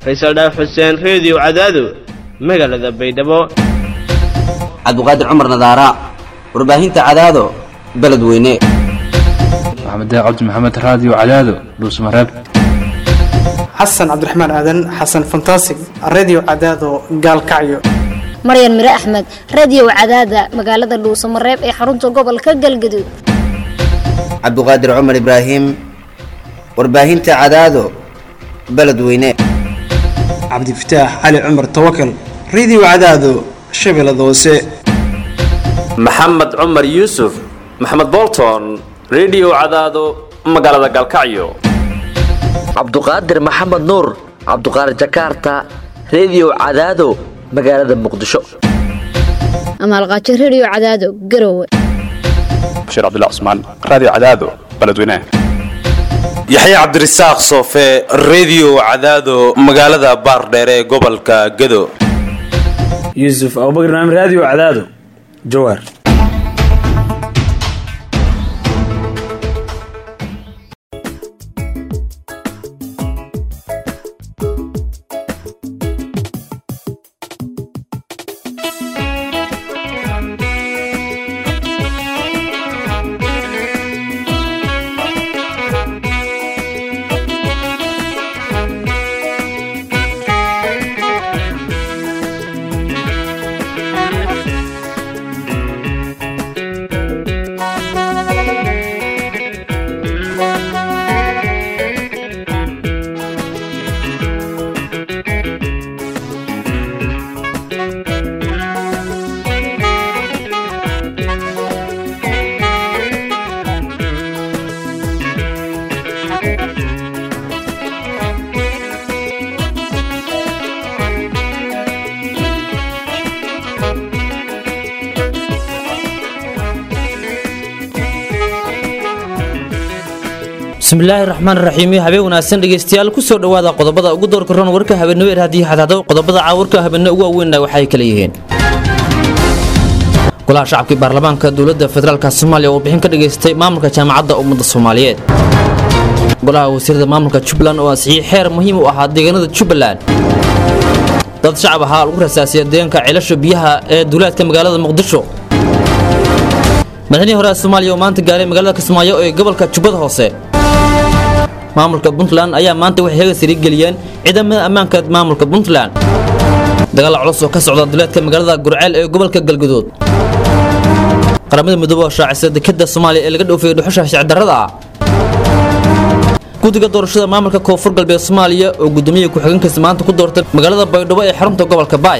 faysal dhaaf xuseen reediyo cadaado magaalada baydhabo cabdiqaadir cumar nadaara warbaahinta cadaado beledweyne maxamed cabdi maxamed raadiyo cadaado dhuusmareeb xasan cabdiraxmaan aadan xasan fantasig redio cadaado gaalkacyo maryan mire axmed radiyow cadaada magaalada dhuusamareeb ee xarunta gobolka galgaduud cabdiqaadir cumar ibraahim warbaahinta cadaado beledweyne cabdifataax cali cumar tawakal redio cadaado shabeellada hoose maxamed cumar yuusuf maxamed bolton redio cadaado magaalada galkacyo cabduqaadir maxamed nuur cabduqaadir jakarta redio cadaado magaalada muqdisho amaalqaajo rediyo cadaado garowe bashiir cabdilla cusmaan raadiyo cadaado beledweynaha yaxya cabdirasaaq soofe redio cadaado magaalada baardheere ee gobolka gado yuusuf abubakr naam raadiyo cadaado jawaar bismillaahi raxmaan raxiim habeen wanaagsan dhegeystayaal kusoo dhowaada qodobada ugu doorka ron warka habeenimo er haddii xadaado qodobada caawarka habeenimo ugu waaweynna waxay kala yihiin golaha shacabkii baarlamaanka dowladda federaalk soomaaliya oo bixin ka dhageystay maamulka jaamacadda ummadda soomaaliyeed golaha wasiirada maamulka jubbaland oo ansixiyey xeer muhiim u ahaa deegaanada jubbaland dad shacab ahaa lagu rasaasiya deegaanka ceelasha biyaha ee duulaadka magaalada muqdisho madaxnihii hore soomaaliya oo maanta gaaray magaalada kismaayo ee gobolka jubbada hoose maamulka puntland ayaa maanta waxay heega sari geliyeen ciidamada ammaanka maamulka puntland dagaal culus oo ka socda duleedka magaalada gurceel ee gobolka galguduud qaramada midoobe oo shaacisa dekada soomaaliya ee laga dhoofiyay dhuxusha shicdarrada ah guddiga doorashada maamulka koonfur galbeed soomaaliya oo guddoomiyaha ku-xigeenkiisa maanta ku doortay magaalada baydhabo ee xarunta gobolka baay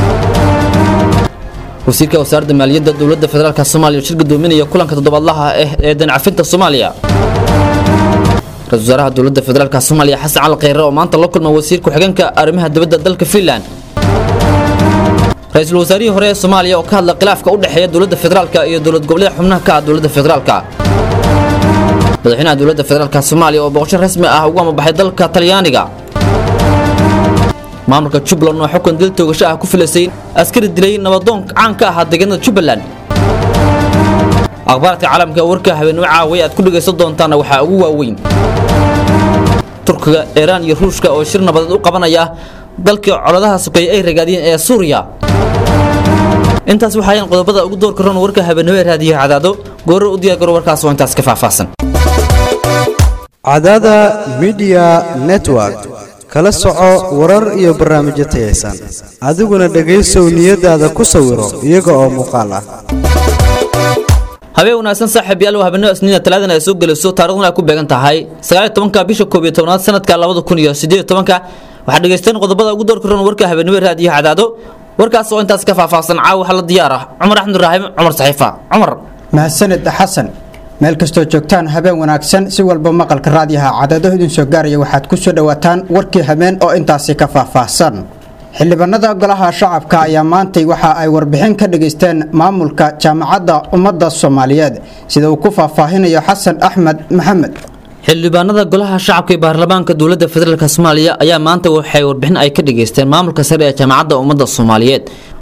wasiirka wasaaradda maaliyadda dowladda federaalk soomaaliya shir gudoominaya kulanka toddobaadlaha ah ee dancafinta soomaaliya ra-isul wasaaraha dowladda federaalk soomaaliya xasan cali kheyre oo maanta la kulma wasiir ku-xigeenka arrimaha dibadda dalka finland ra-iisul wasaarihii hore ee soomaaliya oo ka hadla khilaafka u dhexeeya dowladda federaalk iyo dowlad goboleeda xubnaha ka ah dowladda federaalk madaxweynaha dowladda federaalk soomaaliya oo boqosho rasmi ah ugu amabaxay dalka talyaaniga maamulka jubbaland oo xukun dil toogasho ah ku filaysay askari dilay nabadoon caan ka ahaa deegaanada jubbaland akhbaarka caalamka warka habeenimo caaway aad ku dhegaysan doontaana waxaa ugu waaweyn turkiga iiraan iyo ruushka oo shir nabadeed u qabanaya dalkii coladaha sokeeye ay ragaadiyeen ee suuriya intaas waxaayaan qodobada ugu doorka ron warka habeenimo ee raadiyo cadaado gooro u diyaargaro warkaas oo intaas ka faahfaahsan cadaada midiya network kala soco warar iyo barnaamijyo tayaysan adiguna dhegaysow niyadaada ku sawiro iyaga oo muuqaal ah habeen wanaagsan saaxiib yaal habeenimo isniina talaadana ay soo gelayso taariikhduna ay ku beegan tahay sagaaliyo tobanka bisha koob iyo tobnaad sanadka labada kun iyo sideed tobanka waxaad dhegaysteen qodobada ugu doorka ron warka habeenimo raadiyo cadaado warkaas oo intaas ka faahfaahsan caawa waxaa la diyaar ah cumar axmed ibraahim cumar saxiifa cumar mahadsanid xasan meel kastoo joogtaan habeen wanaagsan si walba maqalka raadiyaha cadaado idin soo gaaraya waxaad ku soo dhowaataan warkii habeen oo intaasi ka faahfaahsan xildhibaanada golaha shacabka ayaa maantay waxa ay warbixin ka dhageysteen maamulka jaamacadda ummadda soomaaliyeed sida uu ku faahfaahinayo xasan axmed maxamed xildhibaanada golaha shacabka ee baarlamaanka dowladda federaalk soomaaliya ayaa maanta waxay warbixin ay ka dhageysteen maamulka sare ee jaamacadda ummadda soomaaliyeed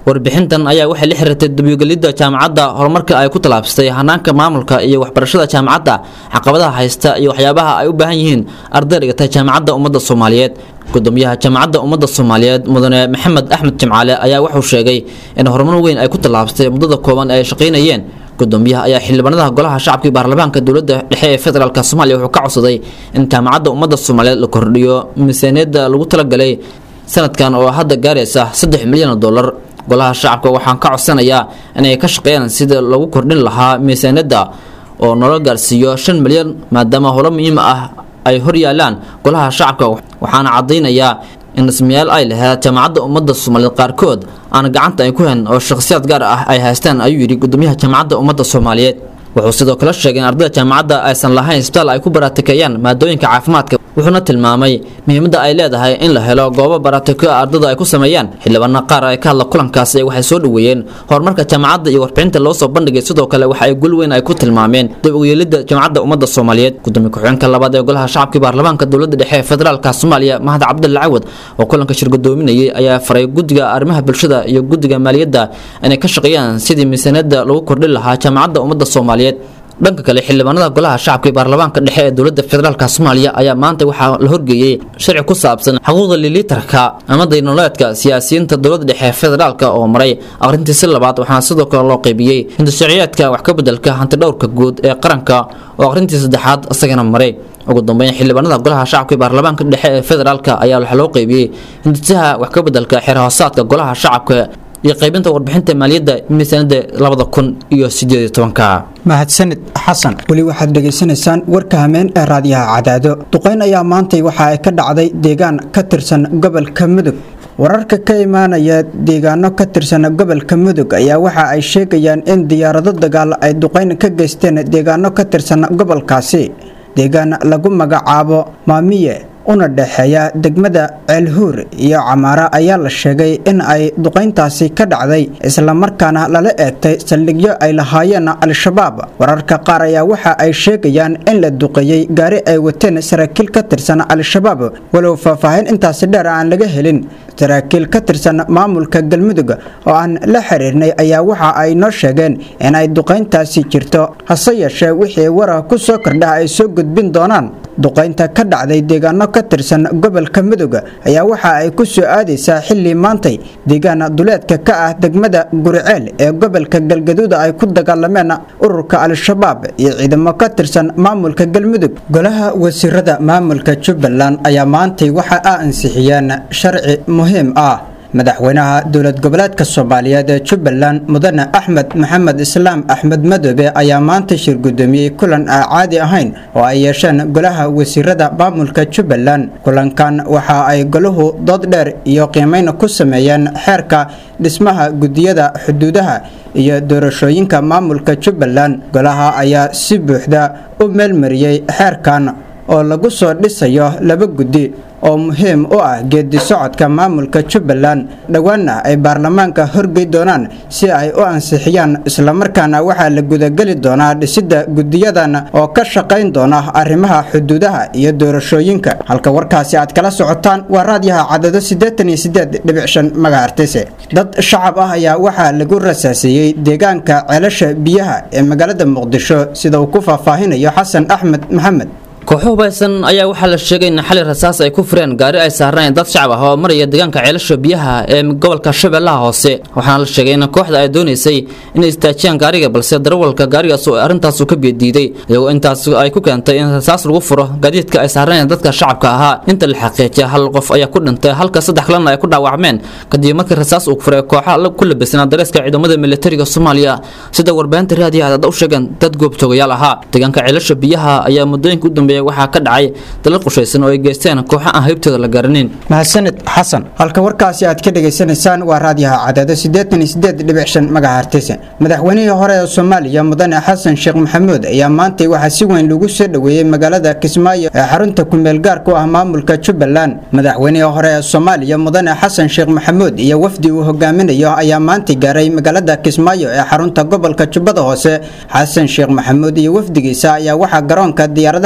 warbixintan ayaa waxay la xiriirtay dabigelidda jaamacadda horumarka ay ku tallaabsatay hanaanka maamulka iyo waxbarashada jaamacadda caqabadaha haysta iyo waxyaabaha ay u baahan yihiin arday dhigata jaamacadda ummadda soomaaliyeed gudoomiyaha jaamacadda ummadda soomaaliyeed mudane maxamed axmed jimcaale ayaa wuxuu sheegay in horumar weyn ay ku tallaabsatay muddada kooban ay shaqaynayeen gudoomiyaha ayaa xildhibaanada golaha shacabka iyo baarlamaanka dowladda dhexe ee federaalk soomaaliya wuxuu ka codsaday in jaamacadda ummadda soomaaliyeed la kordhiyo miisaaniyadda lagu talagalay sanadkan oo hadda gaaraysa saddex milyan oo dollar golaha shacabka waxaan ka codsanayaa inay ka shaqeeyaan sida lagu kordhin lahaa miisaaniyadda oo nolol gaarsiiyo shan milyan maadaama holo muhiim ah ay hor yaalaan golaha shacabka waxaana caddaynayaa in dhismayaal ay lahayd jaamacadda ummadda soomaaliyeed qaarkood aan gacanta ay ku hayn oo shakhsiyaad gaar ah ay haystaan ayuu yidhi gudoomiyaha jaamacadda ummadda soomaaliyeed wuxuu sidoo kale sheegay in ardayda jaamacadda aysan lahayn isbitaal ay ku baraatikeeyaan maadooyinka caafimaadka wuxuuna tilmaamay muhiimadda ay leedahay in la helo goobo baraatiko ardada ay ku sameeyaan xildhibaana qaar ay ka hadla kulankaasi waxay soo dhoweeyeen horumarka jaamacadda iyo warbixinta loo soo bandhigay sidoo kale waxa ay gul weyn ay ku tilmaameen dib uyeelidda jaamacadda ummadda soomaaliyeed gudoomiye ku-xigeenka labaad ee golaha shacabka baarlamaanka dowladda dhexe ee federaalka soomaaliya mahad cabdulla cawad oo kulanka shirgudoominayay ayaa faray guddiga arrimaha bulshada iyo guddiga maaliyadda inay ka shaqeeyaan sidii miisaaniyadda lagu kordhin lahaa jaamacadda ummadda soomaaliyeed dhanka kale xildhibaanada golaha shacabka iyo baarlamaanka dhexe ee dowladda federaalk soomaaliya ayaa maanta waxaa la horgeeyey sharci ku saabsan xuquuqda lilitarka ama daynoleedka siyaasiyiinta dowladda dhexe ee federaalk oo maray akhrintiisi labaad waxaana sidoo kale loo qaybiyey hindasharciyaadka wax ka bedelka hantidhowrka guud ee qaranka oo akhrintii saddexaad isagana maray ugu dambeyn xildhibaanada golaha shacabka iyo baarlamaanka dhexe ee federaalk ayaa waxaa loo qaybiyey hindisaha wax ka bedelka xeer hoosaadka golaha shacabka iyo qaybinta warbixinta maaliyadda miisaaniyadda labada kun iyo sideed iyo tobanka mahadsanid xasan weli waxaad dhegaysanaysaan warka hameen ee raadiyaha cadaado duqayn ayaa maantay waxa ay ka dhacday deegaan ka tirsan gobolka mudug wararka ka imaanaya deegaano ka tirsan gobolka mudug ayaa waxa ay sheegayaan in diyaarado dagaal ay duqayn ka geysteen deegaano ka tirsan gobolkaasi deegaan lagu magacaabo maamiye una dhexeeya degmada ceelhuur iyo camaara ayaa la sheegay in ay duqayntaasi ka dhacday islamarkaana lala eegtay saldhigyo ay lahaayeen al-shabaab wararka qaar ayaa waxa ay sheegayaan in la duqeeyey gaari ay wateen saraakiil ka tirsan al-shabaab walow faahfaahin intaasi dheer aan laga helin saraakiil ka tirsan maamulka galmudug oo aan la xiriirnay ayaa waxa ay noo sheegeen in ay duqayntaasi jirto hase yeeshee wixii wara ku soo kordha ay soo gudbin doonaan duqaynta ka dhacday deegaano ka tirsan gobolka mudug ayaa waxa ay ku soo aadaysaa xilli maantay deegaan duleedka ka ah degmada guriceel ee gobolka galgaduud ay ku dagaalameen ururka al-shabaab iyo ciidamo ka tirsan maamulka galmudug golaha wasiirada maamulka jubbaland ayaa maantay waxa a ansixiyeen sharci muhiim ah madaxweynaha dowlad goboleedka soomaaliyeed ee jubbaland mudane axmed maxamed islaam axmed madoobe ayaa maanta shir gudoomiyey kulan aan caadi ahayn oo ay yeesheen golaha wasiirada maamulka jubbaland kulankan waxa ay golahu dood dheer iyo qiimeyn ku sameeyeen xeerka dhismaha gudiyada xuduudaha iyo doorashooyinka maamulka jubbaland golaha ayaa si buuxda u meelmariyey xeerkan oo lagu soo dhisayo laba guddi oo muhiim u ah geedi socodka maamulka jubbaland dhowaanna ay baarlamaanka horgey doonaan si ay u ansixiyaan islamarkaana waxaa la gudageli doonaa dhisidda gudiyadan oo ka shaqayn doona arrimaha xuduudaha iyo doorashooyinka halka warkaasi aad kala socotaan waa raadyaha cadado siddeetan iyo siddeed dhibic shan magahartise dad shacab ah ayaa waxaa lagu rasaaseeyey deegaanka ceelasha biyaha ee magaalada muqdisho sida uu ku faahfaahinayo xasan axmed maxamed kooxo hubaysan ayaa waxaa la sheegay in xali rasaas ay ku fureen gaari ay saarnayn dad shacab ah oo maraya deegaanka ceelasha biyaha ee gobolka shabeellaha hoose waxaana la sheegay in kooxda ay doonaysay inay istaajiyaan gaariga balse darawalka gaarigaas oo arrintaas ka biyadiiday iyagoo intaas ay ku keentay in rasaas lagu furo gaadiidka ay saarnayn dadka shacabka ahaa inta la xaqiijiya hal qof ayaa ku dhintay halka saddex kalena ay ku dhaawacmeen kadib markii rasaas uu furay kooxa ku labisnaa dareeska ciidamada militariga soomaaliya sida warbaahinta raadiyaha dad u sheegeen dad goobjoogayaal ahaa deegaanka ceelasha biyaha ayaa muddooyinka u dambeeyay waxaa ka dhacay dalal qushaysan oo ay geysteen kooxo aan haybtooda la garanin mahadsanid xasan halka warkaasi aad ka dhegaysanaysaan waa raadiyaha cadaado siddeetan iyo siddeed dhibic shan magahartise madaxweynihii hore ee soomaaliya mudane xasan sheekh maxamuud ayaa maantay waxaa si weyn lagu soo dhoweeyey magaalada kismaayo ee xarunta kumeel gaarku ah maamulka jubbaland madaxweynihii hore ee soomaaliya mudane xasan sheekh maxamuud iyo wafdi uu hogaaminayo ayaa maantay gaaray magaalada kismaayo ee xarunta gobolka jubbada hoose xasan sheekh maxamuud iyo wafdigiisa ayaa waxaa garoonka diyaaradaha magaalada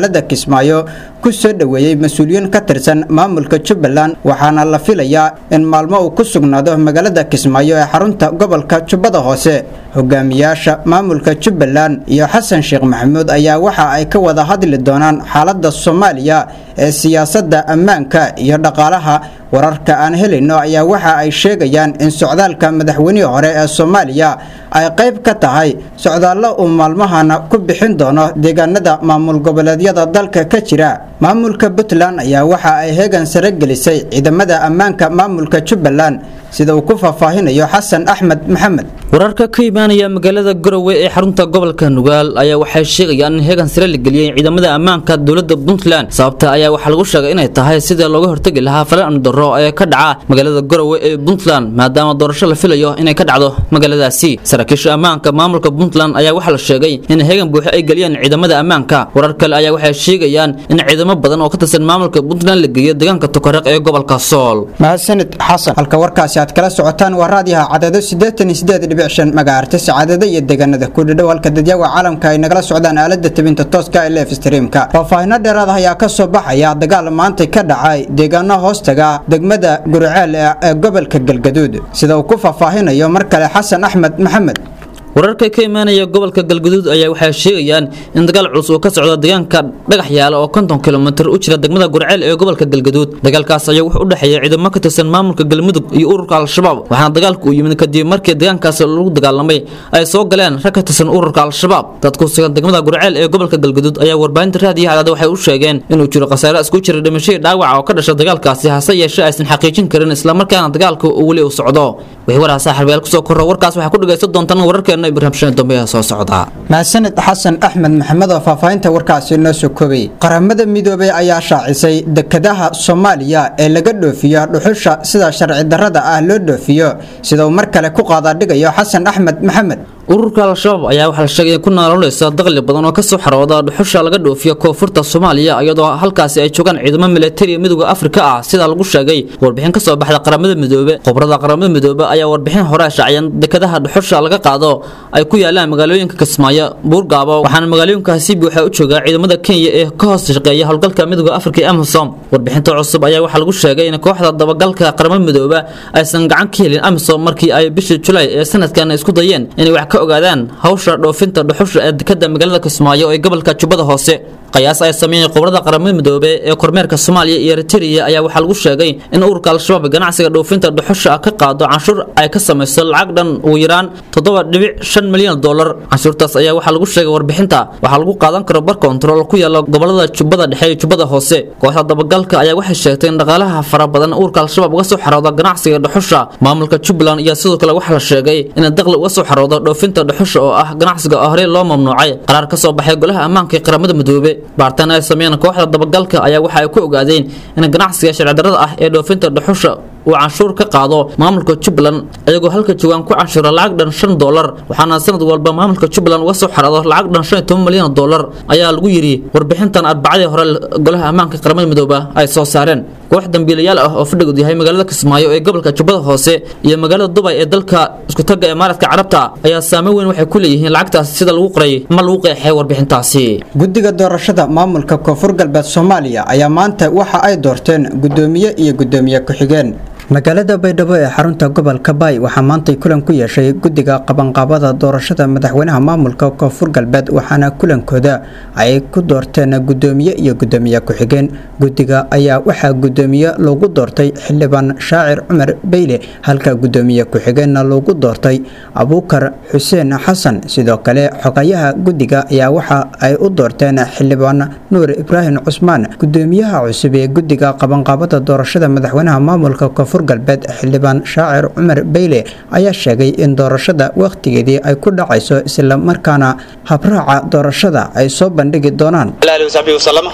magaalada kismaayo ku soo dhoweeyey mas-uuliyiin ka tirsan maamulka jubbaland waxaana la filayaa in maalmo uu ku sugnaado magaalada kismaayo ee xarunta gobolka jubbada hoose hogaamiyaasha maamulka jubbaland iyo xasan sheekh maxamuud ayaa waxa ay ka wada hadli doonaan xaalada soomaaliya ee siyaasadda ammaanka iyo dhaqaalaha wararka aan helayno ayaa waxa ay sheegayaan in socdaalka madaxweynihii hore ee soomaaliya ay qayb ka tahay socdaallo uu maalmahana ku bixin doono deegaanada maamul goboleedyada dalka ka jira maamulka puntland ayaa waxa ay heegan sare gelisay ciidamada ammaanka maamulka jubbaland sida uu ku faahfaahinayo xasan axmed maxamed wararka ka imaanaya magaalada garowe ee xarunta gobolka nugaal ayaa waxay sheegayaan in heegan sare la geliyey ciidamada ammaanka dowladda puntland sababta ayaa waxaa lagu sheegay inay tahay sidii looga hortegi lahaa falan amdaro ee ka dhaca magaalada garowe ee puntland maadaama doorasho la filayo inay ka dhacdo magaaladaasi saraakiisha ammaanka maamulka puntland ayaa waxaa la sheegay in heegan buuxo ay geliyeen ciidamada ammaanka warar kale ayaa waxay sheegayaan in ciidamo badan oo ka tirsan maamulka puntland la geeyo deegaanka tukareeq ee gobolka sool mahadsanid xasan halka warkaasi aad kala socotaan waa raadiyaha cadado siddeetan iyo siddeed dhibic shan magaarta sacaadada iyo deegaanada ku dhadhow halka dadyaga caalamka ay nagala socdaan aalada tabinta tooska ee leef streamka faahfaahino dheeraad ah ayaa ka soo baxaya dagaal maanta ka dhacay deegaano hoostaga degmada guriceel ee gobolka galgaduud sida uu ku faahfaahinayo mar kale xasan axmed maxamed wararka ka imaanaya gobolka galgaduud ayaa waxay sheegayaan in dagaal culus uu ka socdo deegaanka dhagax yaala oo konton kilomitir u jira degmada gurceel ee gobolka galgaduud dagaalkaas ayaa wuxuu u dhexeeya ciidamo ka tirsan maamulka galmudug iyo ururka al-shabaab waxaana dagaalku uu yimid kadib markii deegaankaas lagu dagaalamay ay soo galeen rag ka tirsan ururka al-shabaab dad ku sugan degmada gurceel ee gobolka galgaduud ayaa warbaahinta raadiyo cadaada waxay u sheegeen inuu jiro khasaare isku jira dhimashadii dhaawaca oo ka dhasha dagaalkaasi hase yeeshee aysan xaqiijin karin islamarkaana dagaalka uu weli u socdo wixii waraa saaxiibayaal kusoo korro warkaas waxaa ku dhagaysan doontaan wararkeena ibraahim shan dambe ee soo socda mahadsanid xasan axmed maxamed oo faahfaahinta warkaasi noo soo koobay qaramada midoobay ayaa shaacisay dekadaha soomaaliya ee laga dhoofiyo dhuxusha sida sharci darrada ah loo dhoofiyo sida uu mar kale ku qaadaadhigayo xasan axmed maxamed ururka al-shabaab ayaa waxaa la sheegay in ku naalonaysa daqli badan oo kasoo xarooda dhuxusha laga dhoofiyo koonfurta soomaaliya iyadoo halkaasi ay joogaan ciidamo militariya midooda afrika ah sida lagu sheegay warbixin kasoo baxda qaramada midoobe qobrada qaramada midoobe ayaa warbixin hore shaaciyeen dekadaha dhuxusha laga qaado ay ku yaalaan magaalooyinka kismaayo buurgaabo waxaana magaalooyinkaasi buuxa u joogaa ciidamada kenya ee ka hoos shaqeeya howlgalka midooda afrika ee amisom warbixinta cusub ayaa waxaa lagu sheegay in kooxda dabagalka qaramada midoobe aysan gacan ka helin amisom markii ay bishii julaay ee sanadkan isku dayeen inay wax ka ogaadaan hawsha dhoofinta dhuxusha ee dekada magaalada kismaayo ee gobolka jubbada hoose qiyaas ay sameeyeen qobrada qaramada midoobe ee kormeerka soomaaliya iyo eritrea ayaa waxaa lagu sheegay in ururka al-shabaab ganacsiga dhoofinta dhuxusha ka qaado canshuur ay ka samayso lacag dhan ugu yaraan toddoba dhibic shan milyan dolar canshuurtaas ayaa waxaa lagu sheegay warbixinta waxaa lagu qaadan karo bar kontarool ku yaala gobolada jubbada dhexe iyo jubbada hoose kooxda dabagalka ayaa waxay sheegtay in dhaqaalaha fara badan ururka al-shabaab uga soo xarooda ganacsiga dhuxusha maamulka jubbaland iyo sidoo kale waxaa la sheegay in daqli uga soo xaroodo dhoofinta dhuxusha oo ah ganacsiga oo horey loo mamnuucay qaraar ka soo baxay golaha ammaanka ee qaramada midoobe baartaan ay sameeyeen kooxda dabagalka ayaa waxa ay ku ogaadeen in ganacsiga sharci darrada ah ee dhoofinta dhuxusha uu canshuur ka qaado maamulka jubbaland iyagoo halka joogaan ku canshuura lacag dhan shan dolar waxaana sanad walba maamulka jubbaland uga soo xarado lacag dhan shan iyo toban milyan oo dolar ayaa lagu yidhi warbixintan arbacadii hore golaha ammaanka qaramada midooba ay soo saareen koox dambiilayaal ah oo fadhigood yahay magaalada kismaayo ee gobolka jubbada hoose iyo magaalada dubay ee dalka iskutaga imaaraadka carabta ayaa saameyn weyn waxay ku leeyihiin lacagtaas sida lagu qoray ma lagu qeexay warbixintaasi guddiga doorashada maamulka koonfur galbeed soomaaliya ayaa maanta waxa ay doorteen guddoomiye iyo guddoomiye ku-xigeen magaalada baydhabo ee xarunta gobolka baay waxaa maantay kulan ku yeeshay guddiga qabanqaabada doorashada madaxweynaha maamulka koonfur galbeed waxaana kulankooda ay ku doorteen guddoomiye iyo guddoomiye ku-xigeen guddiga ayaa waxaa guddoomiye loogu doortay xildhibaan shaacir cumar beyle halka guddoomiye ku-xigeenna loogu doortay abuukar xuseen xasan sidoo kale xogayaha guddiga ayaa waxa ay u doorteen xildhibaan nuur ibraahim cusmaan guddoomiyaha cusub ee guddiga qabanqaabada doorashada madaxweynaha maamulka koonfur galbeed xildhibaan shaacir cumar beyle ayaa sheegay in doorashada wakhtigeedii ay ku dhacayso isla markaana habraaca doorashada ay soo bandhigi doonaan waxaan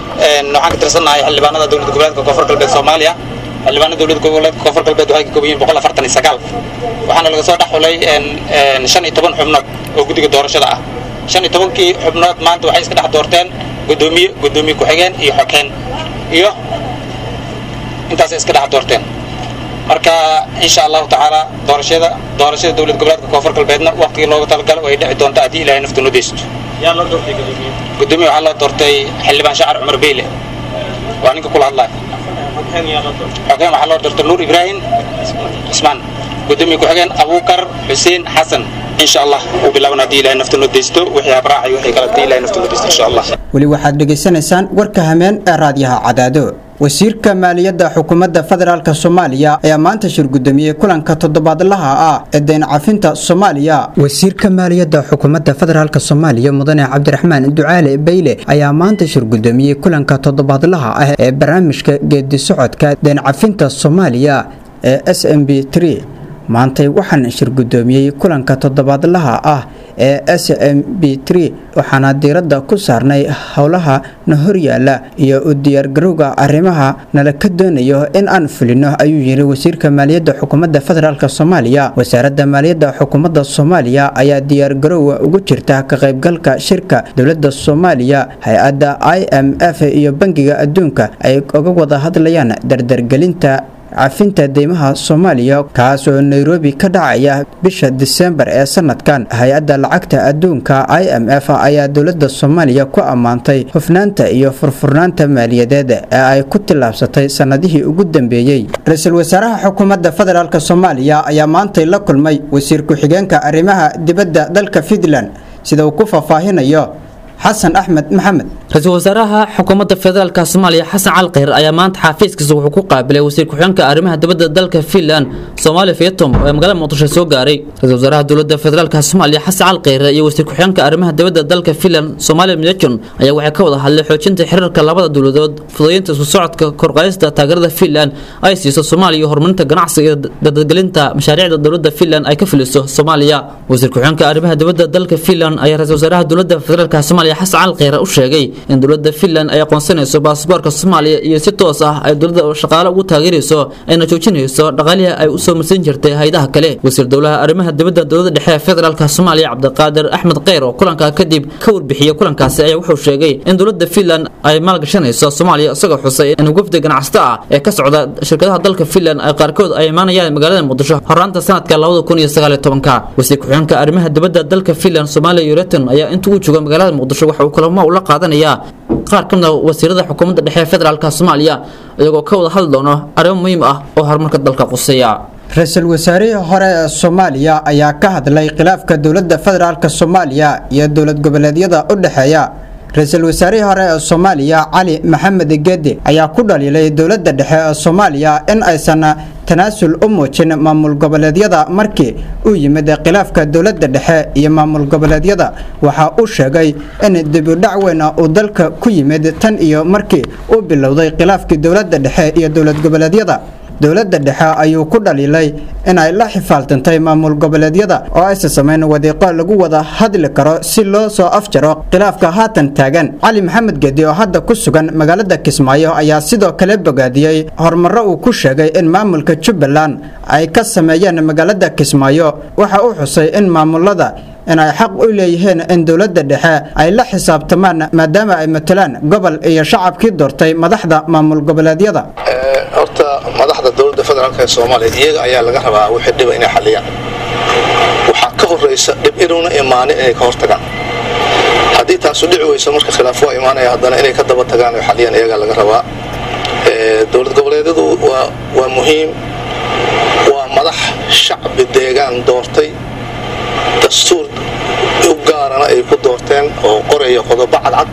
ka tirsannahay xildhibaanada dowlad goboleedka koonfur galbeed soomaaliya xildhibaanada dowlad goboleedka koonfur galbeed waxay ka kooban yihiin boqol afartan iyo sagaal waxaana laga soo dhex xulay shan iyo toban xubnood oo guddiga doorashada ah shan iyo tobankii xubnood maanta waxay iska dhex doorteen guddoomiye guddoomiye ku-xigeen iyo xokeen iyo intaasay iska dhex doorteen marka insha allahu tacaala doorashada doorashada dowlad goboleedka koonfur galbeedna waqtigii looga talagalo way dhici doontaa haddii ilaahay naftu noo deysto gudoomiye waxaa loo doortay xildhibaan shacar cumar beyle waa ninka kula hadlaya xogeen waxaa loo doortay nuur ibraahim cismaan gudoomiye ku-xigeen abuukar xuseen xasan insha allah uu bilaaban haddii ilahay nafta noo deysto wixii habraacayo wixii kale haddii ilahay nafta noo deysto insha allah weli waxaad dhegaysanaysaan warka hameen ee raadiyaha cadaado wasiirka maaliyadda xukuumadda federaalk soomaaliya ayaa maanta shir gudoomiyey kulanka toddobaadlaha ah ee dayn cafinta soomaaliya wasiirka maaliyadda xukuumadda federaalk soomaaliya mudane cabdiraxmaan ducaale bayle ayaa maanta shir gudoomiyey kulanka toddobaadlaha ah ee barnaamijka geedi socodka dayn cafinta soomaaliya ee s m b maantay waxaan shir gudoomiyey kulanka toddobaadlaha ah ee s m b waxaana diiradda ku saarnay howlaha na horyaala iyo u diyaargarowga arrimaha nala ka doonayo in aan fulino ayuu yiri wasiirka maaliyadda xukuumadda federaalk soomaaliya wasaaradda maaliyadda xukuumadda soomaaliya ayaa diyaargarowga ugu jirta ka qaybgalka shirka dowladda soomaaliya hay-adda i m f iyo bangiga adduunka ay uga wada hadlayaan dardargelinta cafinta deymaha soomaaliya kaas oo nairobi ka dhacaya bisha disembar ee sanadkan hay-adda lacagta adduunka i m f ayaa dowladda soomaaliya ku ammaantay hufnaanta iyo furfurnaanta maaliyadeed ee ay ku tillaabsatay sannadihii ugu dambeeyey ra-iisul wasaaraha xukuumadda federaalk soomaaliya ayaa maantay la kulmay wasiir ku-xigeenka arrimaha dibadda dalka fiinland sida uu ku faahfaahinayo xasan axmed maxamed ra-iisul wasaaraha xukuumadda federaalk soomaaliya xasan cali kheyr ayaa maanta xafiiskiisa wuxuu ku qaabilay wasiir ku-xigeenka arrimaha dibadda dalka finland soomaaliya vietnam ee magaalada muqdisho soo gaaray ra-isul wasaaraha dowladda federaalk soomaaliya xasan cali kheyre iyo wasiir ku-xigeenka arrimaha dibadda dalka finland soomaaliya midejon ayaa waxay ka wada hadlay xoojinta xiriirka labada dowladood fududeynta isku socodka korqaadista taageerada finland ay siiso soomaaliya iyo horumarinta ganacsiga iyo dadadgelinta mashaariicda dowladda finland ay ka fuliso soomaaliya wasiir ku-xigeenka arrimaha dibadda dalka finland ayaa ra-isul wasaaraha dowladda federaalk soomaaliya xasan cali kheyre u sheegay in dowladda finland ay aqoonsanayso baasboorka soomaaliya iyo si toos ah ay dowladda shaqaale ugu taageerayso ayna joojinayso dhaqaalihii ay u soo marsan jirtay haydaha kale wasiir dowlaha arrimaha dibadda dowladda dhexe ee federaalk soomaaliya cabdiqaadir axmed kheyr oo kulanka kadib ka warbixiyey kulankaasi ayaa wuxuu sheegay in dowladda finland ay maalgashanayso soomaaliya isagoo xusay in wafdi ganacsato ah ee ka socda shirkadaha dalka finland ay qaarkood ay imaanayaan magaalada muqdisho horaanta sanadka labada kun iyo sagaal iyo tobanka wasiir ku-xigeenka arrimaha dibadda dalka finland soomaaliya yureton ayaa inta uu jooga magaalada muqdisho waxa uu kulamo ula qaadanayaa qaar ka mid a wasiirada xukuumadda dhexe ee federaalk soomaaliya iyagoo ka wada hadli doono arrimo muhiim ah oo horumarka dalka quseeya ra-iisul wasaarihii hore ee soomaaliya ayaa ka hadlay khilaafka dowladda federaalk soomaaliya iyo dowlad goboleedyada u dhexeeya ra-iisul wasaarihii hore ee soomaaliya cali maxamed gede ayaa ku dhaliilay dowladda dhexe ee soomaaliya in aysan tanaasul u muujin maamul goboleedyada markii uu yimid khilaafka dowladda dhexe iyo maamul goboleedyada waxa uu sheegay in dibudhac weyn uu dalka ku yimid tan iyo markii uu bilowday khilaafkii dowladda dhexe iyo dowlad goboleedyada dowladda dhexe ayuu ku dhaliilay inay la xifaaltantay maamul goboleedyada oo aysa samayn wadiiqo lagu wada hadli karo si loo soo afjaro khilaafka haatan taagan cali maxamed gedi oo hadda ku sugan magaalada kismaayo ayaa sidoo kale bogaadiyey horumaro uu ku sheegay in maamulka jubbaland ay ka sameeyeen magaalada kismaayo waxa uu xusay in maamulada inay xaq u leeyihiin in dowladda dhexe ay la xisaabtamaan maadaama ay matalaan gobol iyo shacabkii doortay madaxda maamul goboleedyada horta madaxda dowladda federaalk ee soomaaliya iyaga ayaa laga rabaa wixii dhiba inay xaliyaan waxaa ka horraysa dhib inuuna imaanin inay ka hortagaan haddii taasu dhici weyso marka khilaaf waa imaanaya haddana inay ka daba tagaan oo xaliyaan iyagaa laga rabaa dowlad goboleedyadu waa muhiim waa madax shacbi deegaan doortay dastuur u gaarana ay ku doorteen oo qoraya qodobo cadcad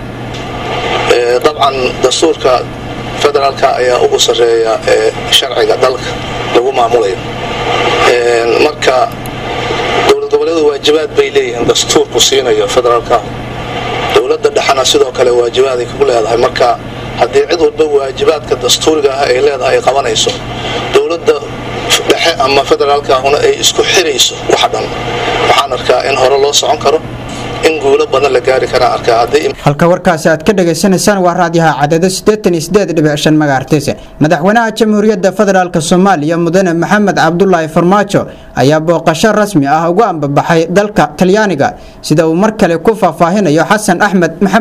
dabcan dastuurka federaalka ayaa ugu sarreeya sharciga dalka lagu maamulayo marka dowlad goboleedu waajibaad bay leeyihiin dastuurku siinayo federaalka dowladda dhexena sidoo kale waajibaaday ku leedahay marka haddii cid walba waajibaadka dastuuriga ah ay leedahay ay qabanayso dowladda dhexe ama federaalkaahuna ay isku xirayso waxa dhan waxaan arkaa in hore loo socon karo in guulo badan la gaari karaa arkaa haddii halka warkaasi aad ka dhagaysanaysaan waa raadiyaha cadado megaartise madaxweynaha jamhuuriyadda federaalk soomaaliya mudane maxamed cabdulaahi farmaajo ayaa booqasho rasmi ah ugu ambabaxay dalka talyaaniga sida uu mar kale ku faahfaahinayo xasan axmed maxamed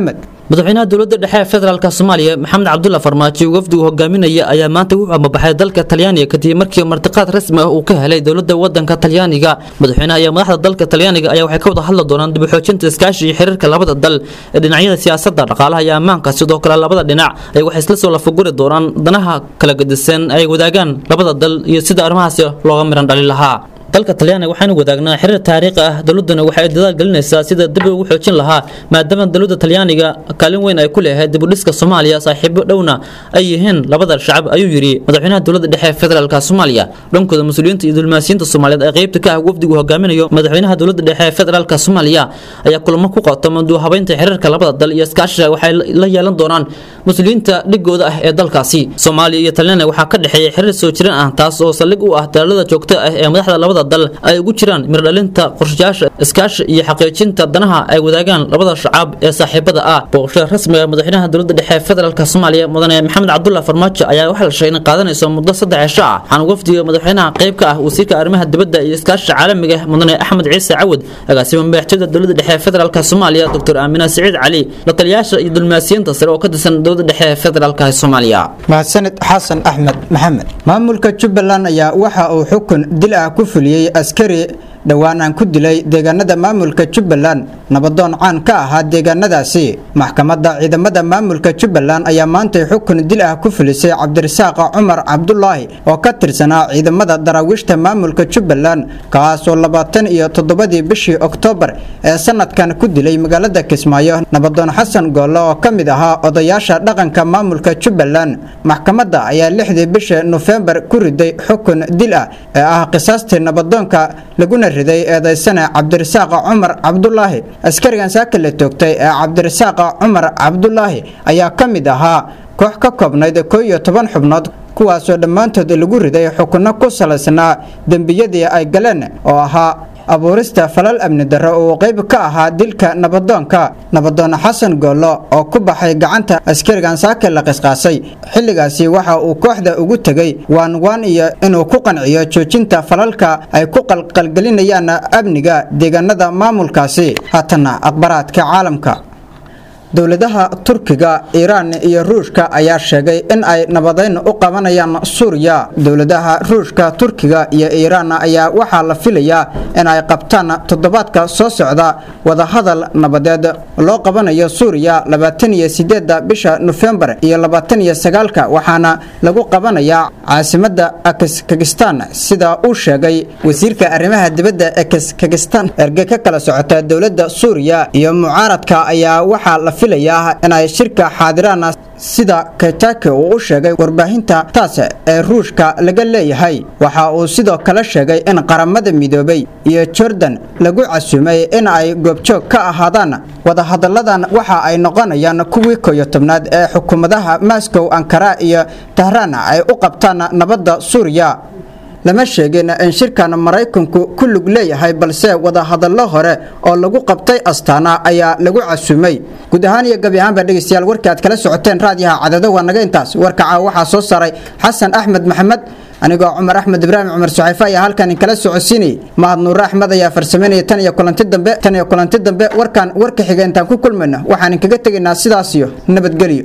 madaxweynaha dowladda dhexe ee federaalk soomaaliya maxamed cabdulla farmaajo wafdigu hogaaminaya ayaa maanta wuxuu amabaxay dalka talyaaniga kadib markii martiqaad rasmi ah uu ka helay dowladda wadanka talyaaniga madaxweynaha iyo madaxda dalka talyaaniga ayaa waxay ka wada hadli doonaan dib u xoojinta iskaashi iyo xiriirka labada dal ee dhinacyada siyaasadda dhaqaalaha iyo ammaanka sidoo kale labada dhinac ay waxay isla soo lafaguri doonaan danaha kala gedisan ay wadaagaan labada dal iyo sida arrimahaasi looga miran dhali lahaa dalka talyaaniga waxaanu wadaagnaa xiriir taariikhi ah dowladuna waxay dadaal gelinaysaa sida dib ugu xoojin lahaa maadaama dowladda talyaaniga kaalin weyn ay ku leedahay dib u dhiska soomaaliya saaxiibo dhowna ay yihiin labada shacab ayuu yidhi madaxweynaha dowladda dhexe ee federaalk soomaaliya dhankooda mas-uuliyiinta iyo dulmaasiyiinta soomaaliyeed ee qeybta ka ah wafdigu hogaaminayo madaxweynaha dowladda dhexe ee federaalk soomaaliya ayaa kulamo ku qaata muduu habeynta xiriirka labada dal iyo iskaashiga waxay la yeelan doonaan mas-uuliyiinta dhigooda ah ee dalkaasi soomaaliya iyo talyaaniga waxaa ka dhexeeya xiriir soo jireen ah taas oo saldhig u ah dalaalada joogta ah ee madaxda labada dal ay ugu jiraan mirdhalinta qorshayaasha iskaashi iyo xaqiijinta danaha ay wadaagaan labada shacab ee saaxiibada ah booqashada rasmiga madaxweynaha dowladda dhexe ee federaalk soomaaliya mudane maxamed cabdulla farmaajo ayaa waxaa la sheegay in qaadanayso muddo saddex cisho ah waxaana wafdiga madaxweynaha qayb ka ah wasiirka arrimaha dibadda iyo iskaashiga caalamiga mudane axmed ciise cawad agaasima madaxtooyada dowladda dhexe ee federaalk soomaaliya doctor aamina siciid cali la taliyaasha iyo dulmaasiyiinta sare oo ka tirsan dowladda dhexe ee federaalk soomaaliya mahadsanid xasan axmed maxamed maamulka jubbaland ayaa waxa uu xukun dil ah ku fuliyey askari dhowaan aan ku dilay deegaanada maamulka jubbaland nabadoon caan ka ahaa deegaanadaasi maxkamadda ciidamada maamulka jubbaland ayaa maantay xukun dil ah ku fulisay cabdirasaaq cumar cabdulaahi oo ka tirsanaa ciidamada daraawiishta maamulka jubbaland kaasoo labaatan iyo toddobadii bishii oktoobar ee sanadkan ku dilay magaalada kismaayo nabadoon xasan goolle oo ka mid ahaa odayaasha dhaqanka maamulka jubbaland maxkamadda ayaa lixdii bisha nofembar ku riday xukun dil ah ee ah qisaastii nabadoonka laguna riday eedaysane cabdirasaaqa cumar cabdulaahi askarigan saaka la toogtay ee cabdirasaaqa cumar cabdulaahi ayaa ka mid ahaa koox ka koobnayd koo iyo toban xubnood kuwaasoo dhammaantood lagu riday xukunno ku salaysnaa dembiyadii ay galeen oo ahaa abuurista falal amni darro uu qayb ka ahaa dilka nabadoonka nabadoon xasan goollo oo ku baxay gacanta askarigan saake la qisqaasay xilligaasi waxa uu kooxda ugu tegey waan waan iyo inuu ku qanciyo joojinta falalka ay ku qalqalgelinayaan amniga deegaanada maamulkaasi haatana akhbaraadka caalamka dowladaha turkiga iiraan iyo ruushka ayaa sheegay in ay nabadeyn u qabanayaan suuriya dowladaha ruushka turkiga iyo iiraan ayaa waxaa la filayaa in ay qabtaan toddobaadka soo socda wadahadal nabadeed loo qabanayo suuriya labaatan iyo sideeda bisha nofembar iyo labaatan iyo sagaalka waxaana lagu qabanayaa caasimada akskakistan sida uu sheegay wasiirka arrimaha dibadda ekskakistan erge ka kala socota dowladda suuriya iyo mucaaradka ayaa waxaa la filayaa inay shirka xaadiraan sida kaytake uu u sheegay warbaahinta taas ee ruushka laga leeyahay waxa uu sidoo kale sheegay in qaramada midoobay iyo jordan lagu casuumay in ay goobjoog ka ahaadaan wadahadalladan waxa ay noqonayaan kuwii koyo tobnaad ee xukuumadaha moscow ankara iyo tahraan ay u qabtaan nabadda suuriya lama sheegin in shirkan maraykanku ku lug leeyahay balse wadahadallo hore oo lagu qabtay astaana ayaa lagu casuumay guud ahaan iyo gabi ahaanba dhegeystayaal warkii aad kala socoteen raadiyaha cadado waa naga intaas warkaca waxaa soo saaray xasan axmed maxamed anigoo cumar axmed ibraahim cumar suxayfe ayaa halkan inkala socodsiinayay mahad nuure axmed ayaa farsameynaya tan iyo kulanti dambe tan iyo kulanti dambe warkan warka xiga intaan ku kulmayno waxaan inkaga tegaynaa sidaas iyo nabadgelyo